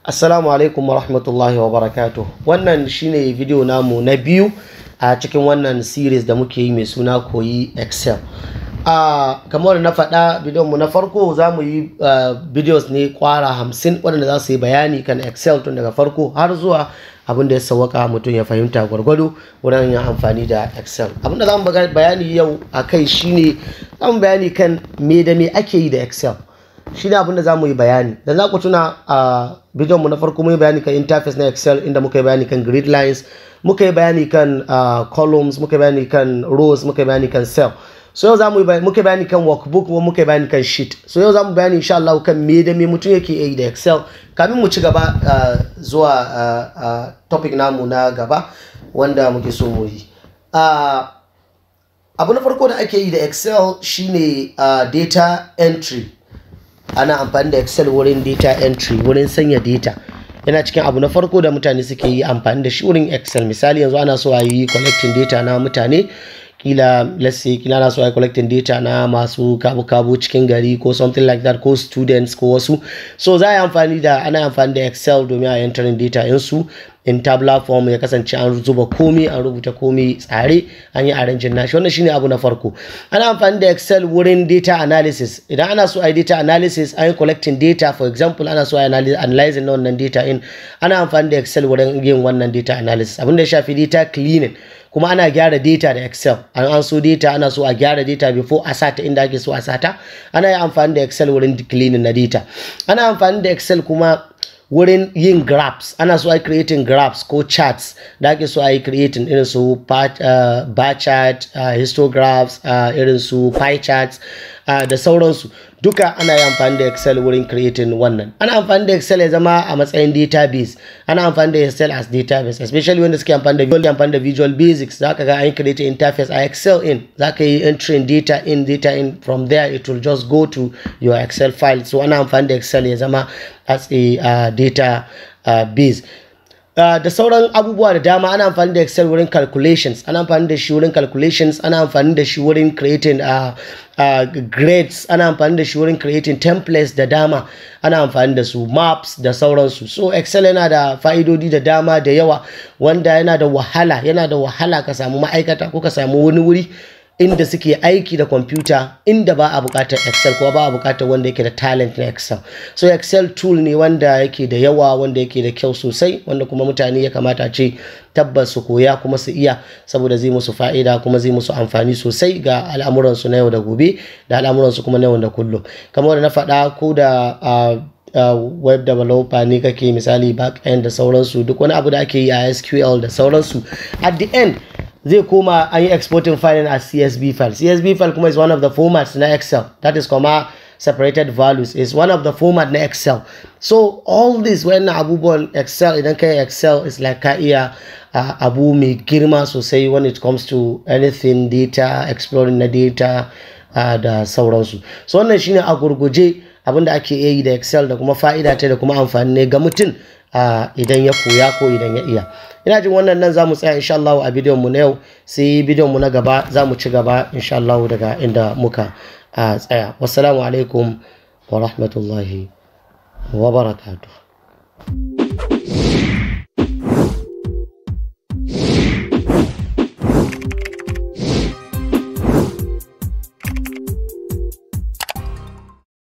Assalamu alaikum wa rahmatullahi wa barakatuh. Wannan shine video namu na biyu a cikin wannan series da muke yi mai suna koyi Excel. Uh, kamar na faɗa bidiyon mu na farko za mu yi uh, videos ne kwara hamsin waɗanda za su yi bayani kan Excel tun daga farko har zuwa abin da ya sauwaka mutum ya fahimta gwargwado wurin yin amfani da Excel. Abin da za mu bayani yau a kai shine za mu bayani kan me da me ake yi da Excel. shi ne abin da za mu yi bayani da za ku tuna a bidiyon mu na farko mun yi bayani kan interface na excel inda muka yi bayani kan grid lines muka yi bayani kan columns muka yi bayani kan rows muka yi bayani kan cell so yau za mu yi muka yi bayani kan workbook kuma muka yi bayani kan sheet so yau za mu bayani insha Allah kan me da me mutum yake yi da excel kamin mu ci gaba zuwa topic namu na gaba wanda muke so mu yi abu na farko da ake yi da excel shine data entry ana amfani da excel wurin data entry wurin sanya data yana cikin abu na farko da mutane suke yi amfani da shi wurin excel misali yanzu ana so a yi collecting data na mutane kila let's say kila ana so a yi collecting data na masu kabu-kabu cikin gari ko something like that ko students ko wasu so za a yi amfani da ana amfani da excel domin a entering data insu in tabular form ya kasance an zuba komai an rubuta komai tsare an yi arranging nashi wannan shine abu na farko ana amfani da excel wurin data analysis idan ana so a yi data analysis an yi collecting data for example ana so a yi analyzing na wannan data in ana amfani da excel wurin yin wannan data analysis abin da ya shafi data cleaning kuma ana gyara data da excel an an so data ana so a gyara data before a sata inda ake so a sata ana yi amfani da excel wurin cleaning na data ana amfani da excel kuma wurin yin graphs ana so a yi creating graphs ko charts da ake so a yi creating irin su uh, bar chart uh, histographs uh, irin su pie charts uh, da sauransu duka ana yi amfani da excel wurin creating wannan ana amfani da excel ya zama a matsayin database ana amfani da excel as database especially wanda suke amfani da visual amfani da visual basics za ka ga an create interface a excel in za ka yi entering data in data in from there it will just go to your excel file so ana amfani da excel ya zama as a uh, data uh, base Uh, da sauran abubuwa da dama ana amfani da excel wurin calculations ana amfani da shi wurin calculations ana amfani da shi wurin creating uh, uh, grades ana amfani da shi wurin creating templates da dama ana amfani da su maps da sauransu so excel yana da fa'idodi da dama da yawa wanda yana da wahala yana da wahala ka samu ma'aikata ko ka samu wani wuri inda suke aiki da kwamfuta inda ba a bukatar excel ko ba a bukatar wanda yake da talent na excel so excel tool ne wanda yake da yawa wanda yake da kyau sosai wanda kuma mutane ya kamata ce tabbas su koya kuma su iya saboda zai musu fa'ida kuma zai musu amfani sosai ga al'amuransu na yau da gobe da al'amuransu kuma na yau da kullum kamar da na faɗa ko da Uh, web developer ne kake misali back end da sauransu duk wani abu da ake yi a SQL da sauransu at the end zai koma an yi exporting file as CSV file CSV file kuma is one of the formats na Excel that is comma separated values is one of the format na Excel so all this when abubuwan Excel idan kai Excel is like ka iya uh, abu mai girma sosai when it comes to anything data exploring na data uh, da sauransu so wannan shine a gurguje abin da ake yi da excel da kuma fa'ida ta da kuma amfani ne ga mutum idan ya koya ko idan ya iya ina jin wannan nan za mu tsaya insha Allah a bidiyon mu na yau sai bidiyon mu na gaba za mu ci gaba insha Allah daga inda muka tsaya wassalamu alaikum wa rahmatullahi wa barakatuh